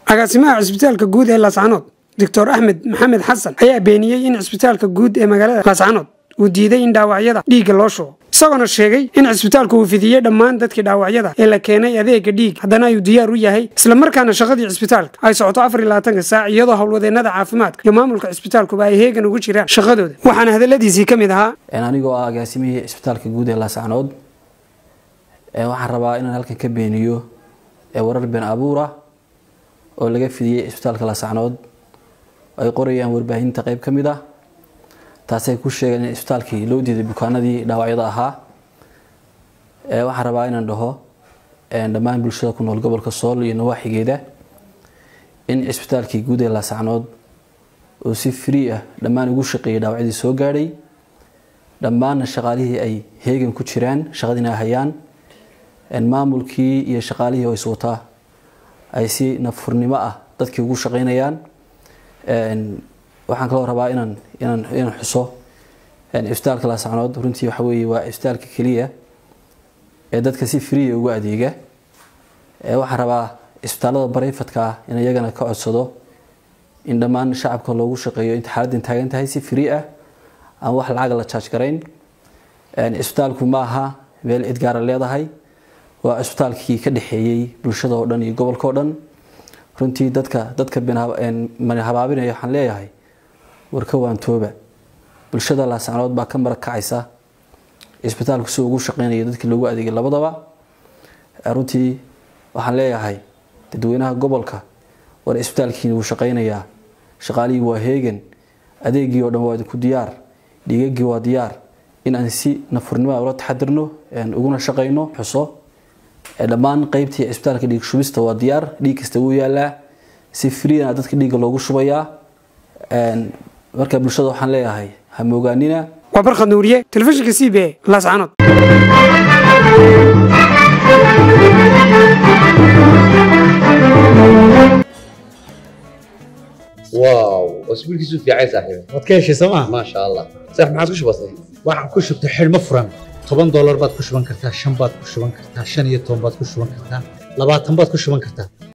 agaasimaha cisbitaalka guud ee laascanood doctor axmed maxamed xasan ayaa beeniyey in cisbitaalka guud ee magaalada laascanood uu diiday in dhaawacyada dhiigga loo shubo isagoona sheegay in cisbitaalku uu fidiyey dhammaan dadkii dhaawacyada ee la keenay adeega dhiig haddana ayuu diyaar u yahay islamarkaana shaqadii cisbitaalka ay socoto afar iyo labaatanka saac iyadoo howlwadeennada caafimaadka iyo maamulka cisbitaalkuba ay heegan ugu jiraan shaqadooda waxaana hadaladiisii ka mid ahaa anigoo ah agaasimihii cisbitaalka guud ee laascanood waxaan rabaa inaan halkan ka beeniyo warar been abuura oo laga fidiyey cisbitaalka laascanood ay qorayaan warbaahinta qeyb ka mid ah taasay ku sheegeen in cisbitaalkii loo diiday bukaanadii dhaawacyada ahaa waxaan rabaa inaan dhaho dhammaan bulshada ku nool gobolka sool iyo nawaaxigeeda in cisbitaalkii guud ee laascanood oo si free ah dhammaan ugu shaqeeyay dhaawacyadii soo gaadhay dhammaanna shaqaalihii ay heegan ku jiraan shaqadiina hayaan maamulkii iyo shaqaalihii oo iswataa ay si nafurnimo ah dadkii ugu shaqeynayaan waxaan kaloo rabaa inaan inaan inaan xuso cisbitaalka laascanood runtii waxa weeye waa cisbitaalka keliya ee dadka si freeya ugu adeega waxaan rabaa cisbitaalada barayfadka ah in iyagana ka codsado in dhammaan shacabka loogu shaqeeyo inta xaaladdan taagan tahay si free ah aan wax lacag la jaaj garayn cisbitaalku ma aha meel cidgaara leedahay waa cisbitaalkii ka dhexeeyey bulshada oo dhan iyo gobolka oo dhan runtii dadka dadka mani habaabinaya waxaan leeyahay warka waantooba bulshada laascanood baa ka marag kacaysa cisbitaalku si ugu shaqeynaya dadkii loogu adeegay labadaba runtii waxaan leeyahay dadweynaha gobolka war cisbitaalkiina wuu shaqeynayaa shaqaalihii waa heegan adeegii oo dhan waa idinku diyaar dhiigagii waa diyaar in aan si nafurnimo ula taxadirno uguna shaqeyno xuso dhammaan qeybtii cisbitaalka dhiig shubista waa diyaar dhiig kasta wuu yaalaa si freena dadka dhiigga loogu shubayaa marka bulshada waxaan leeyahay ha moogaanina waa barkhad nuuriye telefishinka c b a laascanood واو اسبوعك في عايز صاحبي waad ka heshay sooma ما شاء الله صح ما عاد وش بصير waxaan ku shubtay xidhmo furan toban doolar baad ku shuban kartaa shan baad ku shuban kartaa shan iyo toban baad ku shuban kartaa labaatan baad ku shuban kartaa